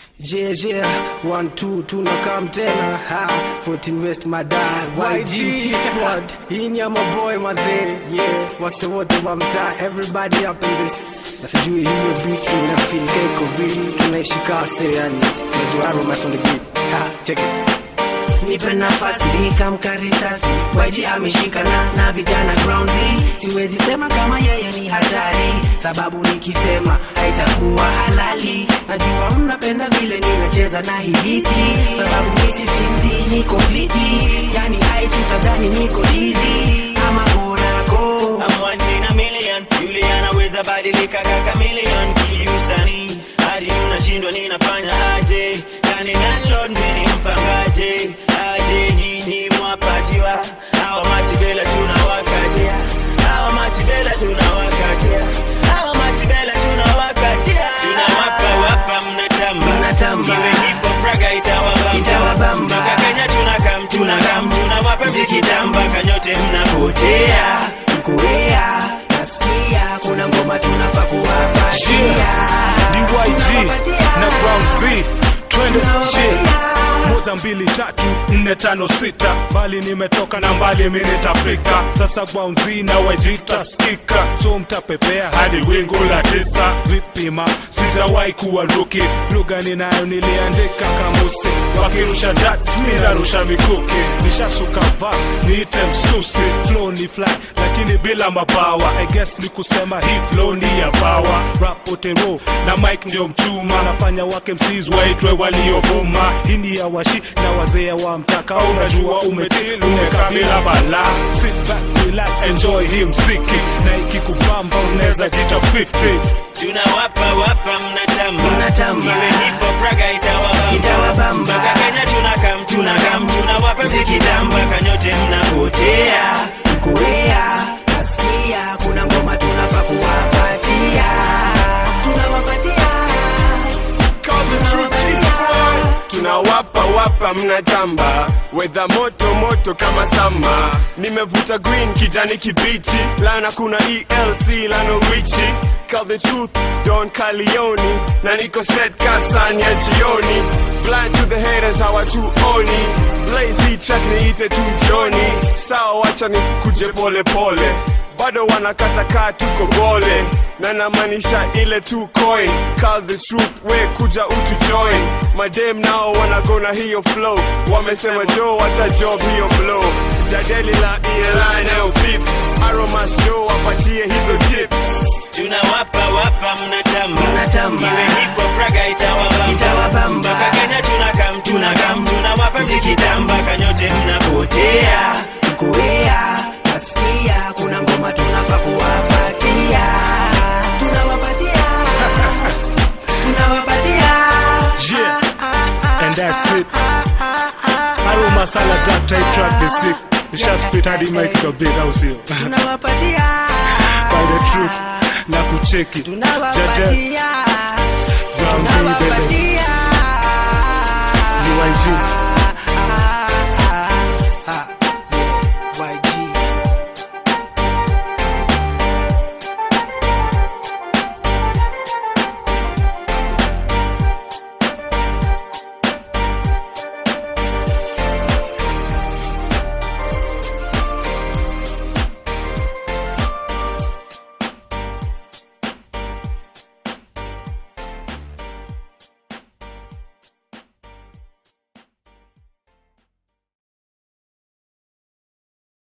Yeah, yeah, one, two, tunakam tena ha 14 West madai YG G squad hii ni ya maboy mazee yeah wase wote wa mtaa everybody up in this na sijui hiyo beat ina feel keko vili tunaishi kase yani unajua aromas on the beat ha check it nipe nafasi nikamka risasi waji ameshikana na vijana groundi siwezi sema kama yeye ni hatari sababu nikisema haitakuwa halali najua mnapenda vile ninacheza na hibiti sababu misi sinzi niko fiti yani haitutadhani niko dizi ama borako I'm one in a million yule anaweza badilika kaka million kiusani hadi unashindwa ninafanya aje yani landlord mimi mpangaje aje nyinyi mwapatiwa hawa matibela tunawakatia hawa matibela tunawakatia hawa matibela tunawakatia tunawapa wapa mnatamba Mnatamba. iwe hip hop raga itawabamba Itawabamba. mpaka Kenya tunakam tunakam tunawapa mzikitamba kanyote mnapotea mkuea nasikia kuna ngoma tunafaa kuwapatia DYG na Brown Z twende Tunawapatia. je moja mbili tatu nne tano sita mbali nimetoka na mbali mimi nitafika sasa Brown Z na YG taskika so mtapepea hadi wingu la tisa vipima sijawahi kuwa ruki lugha ninayo niliandika kamusi wakirusha dats mimi narusha mikuki nishasuka vas niite msusi flow ni fly lakini bila mabawa I guess ni kusema hii flow ni ya bawa rap otero na mic ndio mchuma nafanya wake msis waitwe waliovuma hii ni ya washi na wazee wa mtaka unajua umetil umekabila bala sit back relax enjoy hii mziki na ikikubamba unaweza jita 50 tunawapa wapa mnatamba Mnatamba. iwe hip hop raga itawabamba Itawabamba. mpaka Kenya tunakam tunakam tunawapa mzikitamba kanyote mnapotea mkuea nasikia kuna ngoma tunafaa kuwapatia tunawapatia tunawapa wapa mnatamba wedha moto moto kama sama nimevuta green kijani kibichi lana kuna elc lano richi Call the truth don kalioni na niko set kasani ya jioni blind to the haters hawatuoni lazy track niite tu joni sawa wacha ni kuje pole pole bado wanakatakaa tuko gole na namaanisha ile tu coin call the truth we kuja utu join madem nao wanagona hiyo flow wamesema jo wata job hiyo blow jadeli la ELI nayo pips aromas jo wapatie hizo tips tunawapa wapa mnatamba Mnatamba. iwe hip hop raga itawabamba Itawabamba. mpaka Kenya tunakam tunakam tunawapa mzikitamba kanyote mnapotea mkuea nasikia kuna ngoma tunafaa kuwapatia tunawapatia tunawapatia Yeah, and that's it. Haru masala that type track the sick. Nisha spit hadi mic the beat au sio? tunawapatia By the truth na kucheki. Jaja tunawapatia Brown Z the